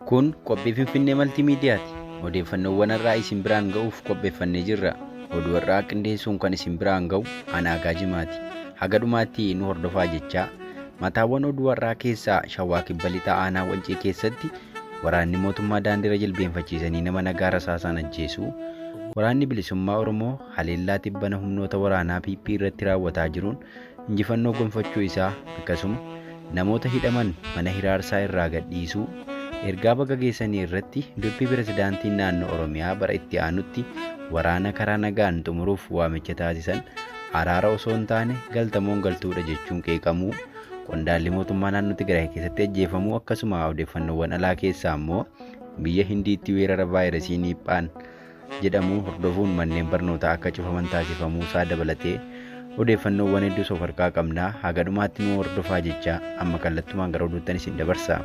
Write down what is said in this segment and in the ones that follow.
Kun qophii Finfinnee Maltiimiidiyaati. Odeeffannoowwan irraa isin biraan ga'uuf qopheeffannee jirra. Oduu irraa qindeessuun kan isin biraan ga'u Anaagaa Jimaati. Haga dhumaatti nu hordofaa jechaa mataawwan oduu har'aa keessaa Shawaa Kibba Lixaa Aanaa Wancii keessatti waraanni mootummaa daandiirra jilbeenfachiisanii nama nagaa rasaasaan ajjeesuu waraanni bilisummaa Oromoo haleellaa tibbana humnoota waraanaa PP irratti raawwataa jiruun injifannoo gonfachuu isaa akkasuma namoota hidhaman mana hiraarsaa irraa gadhiisuu ergaa baga geessanii irratti dubbii pirezidaantiin naannoo Oromiyaa bara itti aanutti waraana karaa nagaan xumuruuf waamicha taasisan araara osoo hin taane galtamoon galtuudha jechuun qeeqamuu qondaalli mootummaa naannoo Tigraay keessatti ajjeefamuu akkasuma odeeffannoowwan alaa keessaa immoo biyya Hindiitti weerara vaayirasii Niiphaan jedhamu hordofuun manneen barnootaa akka cufaman taasifamuu isaa dabalatee odeeffannoowwan hedduus of harkaa qabnaa haga dhumaatti nu hordofaa jecha amma kallattumaan gara oduuttan isin dabarsa.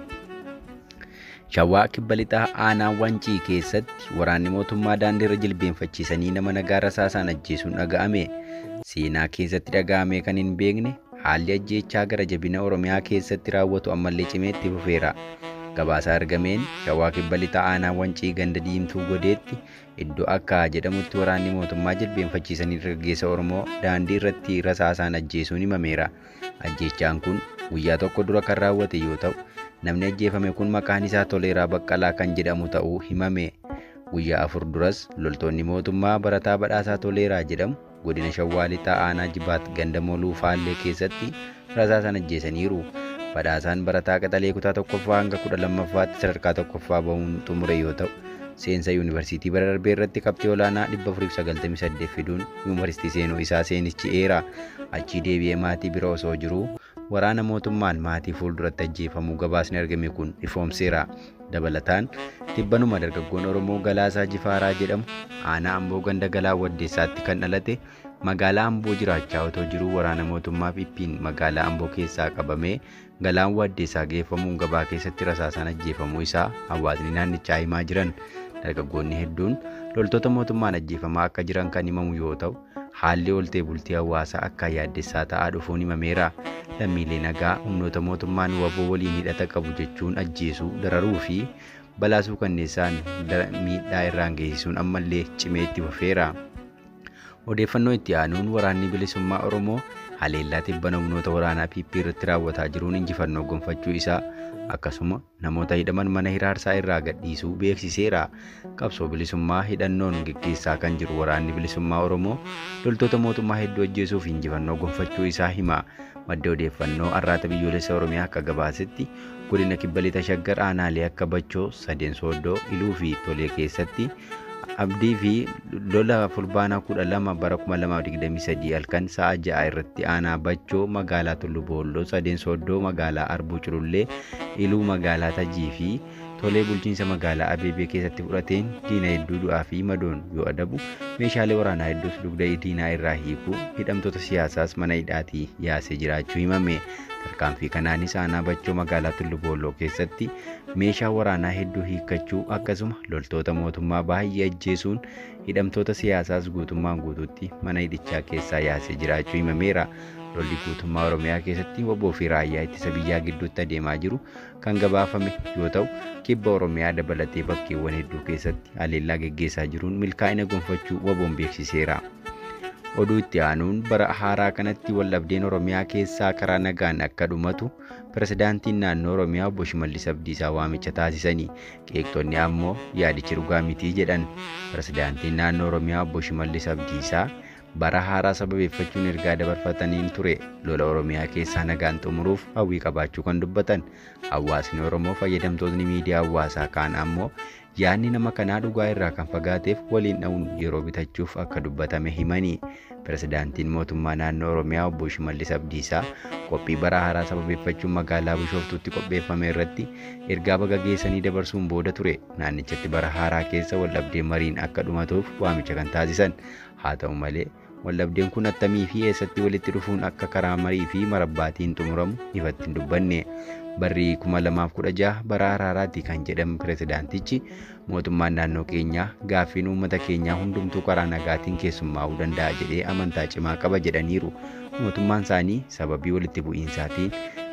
Shawaa Kibba Lixaa Aanaa Wancii keessatti waraanni mootummaa daandiirra jilbeenfachiisanii nama nagaa rasaasaan ajjeesuun dhaga'ame. Seenaa keessatti dhaga'amee kan hin beekne haalli ajjeechaa gara jabina Oromiyaa keessatti raawwatu ammallee cimee itti fufeera. Gabaasa argameen Shawaa Kibba Lixaa Aanaa Wancii ganda diimtuu godeetti iddoo akka jedhamutti waraanni mootummaa jilbeenfachiisanii dargaggeessa Oromoo daandii irratti rasaasaan ajjeesuun himameera. Ajjeechaan kun guyyaa tokko dura kan raawwate yoo ta'u, namni ajjeefame kun maqaan isaa Toleeraa Baqqalaa kan jedhamu ta'uu himame. Guyyaa afur duras loltoonni mootummaa barataa badhaasaa Toleeraa jedhamu godina Shawaa Lixaa Aanaa Jibaat ganda Moluu Faallee keessatti rasaasaan ajjeesaniiru. Badhaasaan barataa qaxalee kutaa tokkoffaa hanga kudha lammaffaatti sadarkaa tokkoffaa bahuun xumure yoo ta'u, seensa yuunivarsiitii bara darbee irratti qabxii olaanaa 498 fiduun yuunivarsiitii seenuu isaa seenichi eera. Achii deebi'ee maatii bira osoo jiruu waraana mootummaan maatii fuulduratti ajjeefamuu gabaasni argame kun ifoomseera. Dabalataan tibbanuma dargaggoon Oromoo Galaasaa Jifaaraa jedhamu aanaa Amboo ganda Galaa Waddeessaatti kan dhalate magaalaa Amboo jiraachaa otoo jiruu waraana mootummaa PP'n magaalaa Amboo keessaa qabamee galaan Waddeessaa geeffamuun gabaa keessatti rasaasaan ajjeefamuu isaa hawaasni naannichaa himaa jiran. Dargaggoonni hedduun loltoota mootummaan ajjeefamaa akka jiran kan himamu yoo ta'u, haalli ooltee bultii hawaasaa akka yaaddessaa ta'aa dhufuun himameera. Lammiilee nagaa humnoota mootummaan waboo waliin hidhata qabu jechuun ajjeesuu, dararuu fi balaasuu kanneessaan miidhaa irraan geessisuun ammallee cimee itti fufeera. Odeeffannoo itti aanuun waraanni bilisummaa Oromoo haleellaa tibbana humnoota waraanaa PP irratti raawwataa jiruun injifannoo gonfachuu isaa akkasuma namoota hidhaman mana hiraarsaa irraa gadhiisuu beeksiseera. Qabsoo bilisummaa hidhannoon geggeessaa kan jiru waraanni bilisummaa Oromoo loltoota mootummaa hedduu ajjeesuuf injifannoo gonfachuu isaa hima. Madda odeeffannoo arraata biyyoolessa Oromiyaa akka gabaasetti godina kibba lixa shaggar aanaalee akka Bachoo, Sadeen Sooddoo, Iluu fi Tolee keessatti abdii fi lola fulbaanaa kudha lama bara kuma lama digdamii sadii halkan sa'a ja'a irratti aanaa bachoo magaalaa tullu boolloo sadeen sooddoo magaalaa arbuu culullee iluu magaalaa tajii fi tolee bulchiinsa magaalaa abeebee keessatti fudhateen diina hedduu du'aa fi madoon yoo adabu meeshaalee waraanaa hedduus dugda diinaa irraa hiikuu hidhamtoota siyaasaas mana hidhaatii yaasee jiraachuu himame tarkaanfii kanaanis aanaa bachoo magaalaa tullu boolloo keessatti meeshaa waraanaa hedduu hiikkachuu akkasuma loltoota mootummaa baay'ee ajjeesuun hidhamtoota siyaasaas guutummaan guutuutti mana hidhichaa keessaa yaasee jiraachuu himameera. Lolli guutummaa Oromiyaa keessatti waboo fi raayyaa ittisa biyyaa gidduutti adeemaa jiru kan gabaafame yoo ta'u, kibba Oromiyaa dabalatee bakkeewwan hedduu keessatti haleellaa geggeessaa jiruun milkaa'ina gonfachuu waboon beeksiseera. Oduu itti aanuun bara haaraa kanatti waldhabdeen Oromiyaa keessaa karaa nagaan akka dhumatu pirezidaantiin naannoo Oromiyaa obbo Shimallis Abdiisaa waamicha taasisanii qeeqxonni ammoo yaadichi dhugaa mitii jedhan. Pirezidaantiin naannoo Oromiyaa obbo Shimallis Abdiisaa bara haaraa sababeeffachuun ergaa dabarfataniin ture lola Oromiyaa keessaa nagaan xumuruuf hawwii qabaachuu kan dubbatan. Hawaasni Oromoo fayyadamtoonni miidiyaa hawaasaa kaan ammoo yaadni nama kanaa dhugaa irraa kan fagaateef waliin dha'uun yeroo bitachuuf akka dubbatame himanii. Pirezidaantiin mootummaa naannoo Oromiyaa obbo Shimallis Abdiisaa qophii bara haaraa sababeeffachuun magaalaa Bishooftuutti qopheeffame irratti ergaa baga geessanii dabarsuun booda ture naannichatti bara haaraa keessa waldhabdeen mariin akka dhumatuuf waamicha kan taasisan. Haa ta'u malee waldhabdeen kun attamii fi eessatti walitti dhufuun akka karaa marii fi marabbaatiin xumuramu ifatti hin dubbanne. Barri 2016 bara araaraatti kan jedhamu pirezidaantichi mootummaan naannoo keenyaa gaaffiin uummata keenyaa hundumtuu karaa nagaatiin keessummaa'uu danda'a jedhee amantaa cimaa qaba jedhaniiru. Mootummaan isaanii sababii walitti bu'iinsaatiin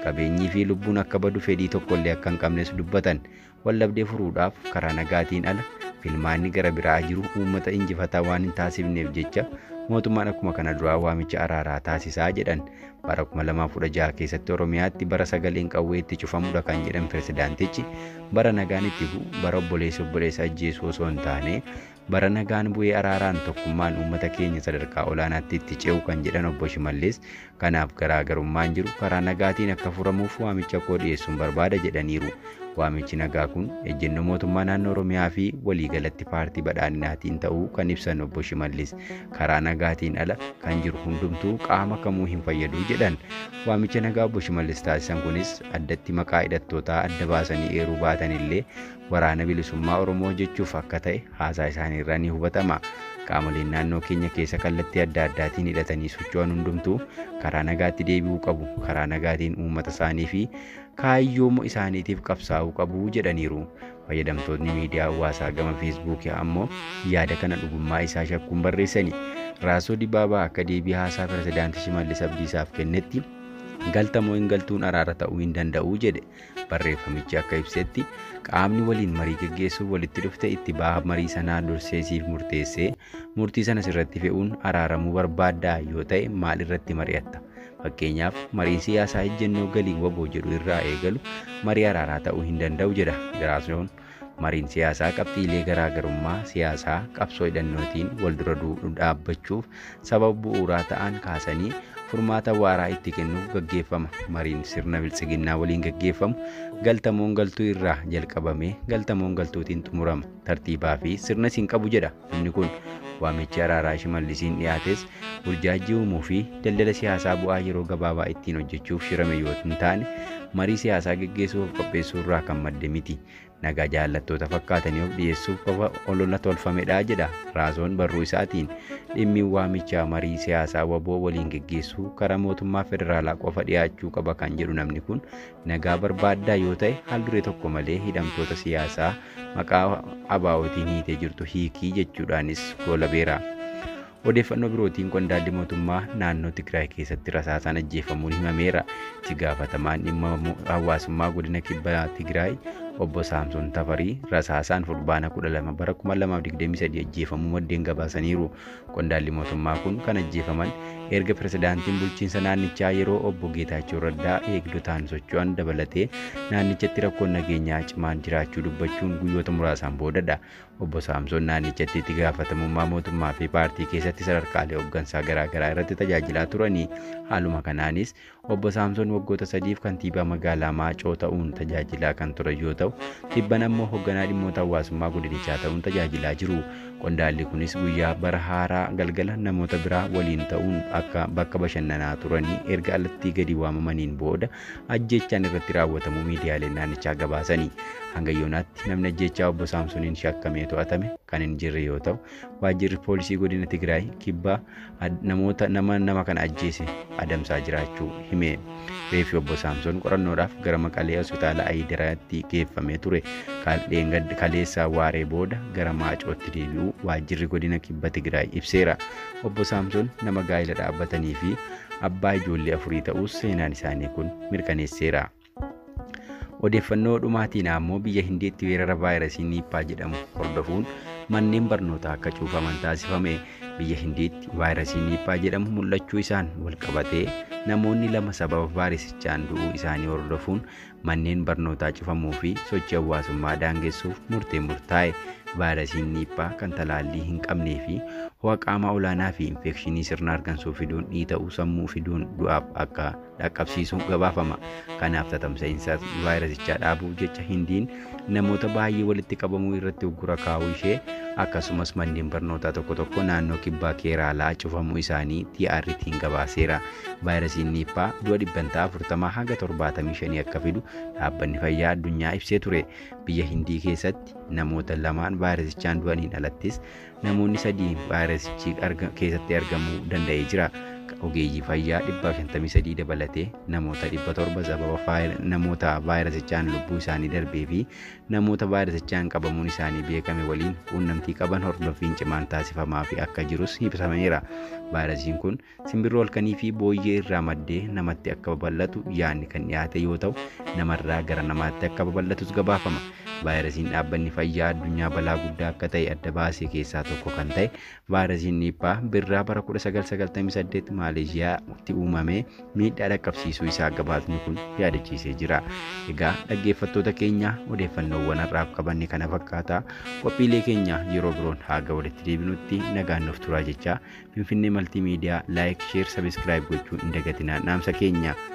qabeenyii fi lubbuun akka badu fedhii tokkollee akka hin qabnes dubbatan wallabdee furuudhaaf karaa nagaatiin ala filmaanni gara biraa jiru uummata injifataa waan hin taasifneef jecha mootummaan akkuma kana duraa waamicha araaraa taasisaa jedhan bara 2016 keessatti oromiyaatti bara sagaleen qawwee itti cufamudha kan jedhan pirezidaantichi bara nagaan itti bu'u bara obboleessa obboleessa ajjeesuu osoo hin taane bara nagaan bu'ee araaraan tokkummaan uummata keenya sadarkaa olaanaatti itti ce'u kan jedhan obbo Shimallis kanaaf garaagarummaan jiru karaa nagaatiin akka furamuuf waamicha koo dhiyeessuun barbaada jedhaniiru. Waamichi nagaa kun ejjennoo mootummaa naannoo Oromiyaa fi waliigalatti paartii badhaadhinaatiin ta'uu kan ibsan obbo Shimallis karaa nagaatiin ala kan jiru hundumtuu qaama kamuu hin fayyadu jedhan. Waamicha nagaa obbo Shimallis taasisan kunis addatti maqaa hidhattootaa adda baasanii eeruu baatan illee waraana bilisummaa Oromoo jechuuf akka ta'e haasaa isaaniirraa ni hubatama. Qaamoleen naannoo keenya keessa kallattii adda addaatiin hidhatanii socho'an hundumtuu karaa nagaatti deebi'uu qabu. Karaa nagaatiin uummata isaanii fi kaayyoo isaaniitiif qabsaa'uu qabu jedhaniiru. Fayyadamtoonni miidiyaa hawaasaa gama feesbuukii ammoo yaada kana dhugummaa isaa shakkuun barreessani. Raasoo Dibaabaa akka deebii haasaa pirezidaantii Shimallis Abdiisaaf kennetti galtamoo hin galtuun araara ta'uu hin danda'u jedhe. Barreeffamichi akka ibsetti qaamni waliin marii geggeessuuf walitti dhufte itti baha marii sanaa dursee siif murteessee murtii sana sirratti fe'uun araaramuu barbaaddaa yoo ta'e maal irratti mari'atta? Fakkeenyaaf mariin siyaasaa ejjennoo galii waboo jedhu irraa eegalu marii araaraa ta'uu hin danda'u jedha Raasoon. Mariin siyaasaa qabxiilee garaagarummaa siyaasaa qabsoo hidhannootiin wal dura dhaabbachuuf sababa bu'uuraa ta'an kaasanii furmaata waaraa itti kennuuf gaggeeffama. Mariin sirna biltsiginnaa waliin gaggeeffamu galtamoon galtuu irraa jalqabamee galtamoon galtuutiin xumurama. Tartiibaa fi sirna siin qabu jedha inni kun. Waamichi araaraa shimallisiin dhiyaates burjaajii uumuu fi daldala siyaasaa bu'aa yeroo gabaabaa ittiin hojjechuuf shirame yoo hin taane marii siyaasaa geggeessuuf qopheessuu irraa kan madde miti. Nagaa jaallattoota fakkaatanii of dhiyeessuuf qofa olola tolfamedha jedha raasoon barruu isaatiin. Dhimmi waamichaa marii siyaasaa waboo waliin geggeessuu karaa mootummaa federaalaa qofa dhiyaachuu qaba kan jedhu namni kun nagaa barbaaddaa yoo ta'e haalduree tokko malee hidhamtoota siyaasaa maqaa abaa'otiin hiitee jirtu hiikii jechuudhaanis goolabeera. Odeeffannoo birootiin qondaalli mootummaa naannoo Tigraay keessatti rasaasaan ajjeefamuun himameera. Itti gaafatamaan dhimma hawaasummaa godina kibba Tigraay obbo Saamsoon Tafarii rasaasaan fulbaana 12 bara 2023 ajjeefamuu maddeen gabaasaniiru. Qondaalli mootummaa kun kan ajjeefaman erga pirezidaantiin bulchiinsa naannichaa yeroo obbo Geetaachoo Raddaa eegdotaan socho'an dabalatee naannichatti rakkoon nageenyaa cimaan jiraachuu dubbachuun guyyoota muraasaan boodadha. Obbo Saamsoon naannichatti itti gaafatamummaa mootummaa fi paartii keessatti sadarkaalee hooggansaa garaagaraa irratti tajaajilaa turanii haaluma kanaanis obbo Saamsoon waggoota sadiif kantiibaa magaalaa Maacoo ta'uun tajaajilaa kan turan yoo ta'u tibban ammoo hoogganaa dhimmoota hawaasummaa godinichaa ta'uun tajaajilaa jiru. Qondaalli kunis guyyaa bara haaraa galgala namoota biraa waliin ta'uun akka bakka bashannanaa turanii erga alatti gadi waamamaniin booda ajjechaan irratti raawwatamuu miidiyaaleen naannichaa gabaasanii. Hanga yoonaatti namni ajjechaa obbo Saamsooniin shakkamee to'atame kan hin jirre yoo ta'u waajjirri poolisii godina Tigraay kibbaa namoota nama nama kana ajjeese adamsaa jiraachuu hime. Reeffi obbo Saamsoon qorannoodhaaf gara Maqalee hospitaala Ayidiraatti geeffamee ture. Kaleessaa waaree booda gara Maacootti deebi'uu waajjirri godina kibba Tigraay ibseera. Obbo Saamsoon nama gaa'ela dhaabbatanii fi abbaa ijoollee afurii ta'us seenaan isaanii kun mirkaneesseera. Odeeffannoo dhumaatiin ammoo biyya Hindiitti weerara vaayirasii Niippaa jedhamu hordofuun manneen barnootaa akka cuufaman taasifame. Biyya Hindiitti vaayirasii Niippaa jedhamu mul'achuu isaan wal qabatee namoonni lama sababa vaayirasichaan du'uu isaanii hordofuun manneen barnootaa cufamuu fi sochii hawaasummaa daangessuuf murtee murtaa'e. Vaayirasiin Niippaa kan talaallii hin qabnee fi ho'a qaamaa olaanaa fi infekshinii sirna hargansuu fiduun dhiita'uu sammuu fiduun du'aaf akka dhaqqabsiisu gabaafama. Kanaaf tatamsa'iinsa vaayirasichaa dhaabuuf jecha Hindiin namoota baay'ee walitti qabamuu irratti uggura kaa'uu ishee akkasumas manneen barnootaa tokko tokko naannoo kibbaa keeraalaa cufamuu isaanii TRT'n gabaaseera. Vaayirasiin Niippaa du'a dhibbantaa 40 hanga 75 akka fidu dhaabbanni fayyaa addunyaa ibsee ture. Biyya Hindii keessatti namoota lamaan vaayirasichaan du'aniin alattis namoonni sadii vaayirasichi keessatti argamuu danda'ee jira. ogeeyyii fayyaa 153 dabalatee namoota 700 sababa namoota vaayirasichaan lubbuu isaanii darbee fi namoota vaayirasichaan qabamuun isaanii beekame waliin quunnamtii qaban hordoffiin cimaan taasifamaa fi akka jirus ibsameera. Vaayirasiin kun simbirroo halkanii fi booyyee irraa maddee namatti akka babal'atu yaadni kan dhiyaate yoo ta'u namarraa gara namaatti akka babal'atus gabaafama. Vaayirasiin dhaabbanni fayyaa addunyaa balaa guddaa akka ta'e adda baasee keessaa tokko kan ta'e vaayirasiin niippaa birraa bara 1998 Maaleeshiyaatti uumamee miidhaa dhaqqabsiisuu isaa gabaasni kun yaadachiisee jira. Egaa dhaggeeffattoota keenya odeeffannoowwan har'aaf qabanne kana fakkaata qophiilee keenya yeroo biroon haga walitti deebinutti nagaan nuuf turaa jecha Finfinnee Maltiimiidiyaa laayik, sheer, sabiskiraayib gochuun hin dagatinaa dhaamsa keenya.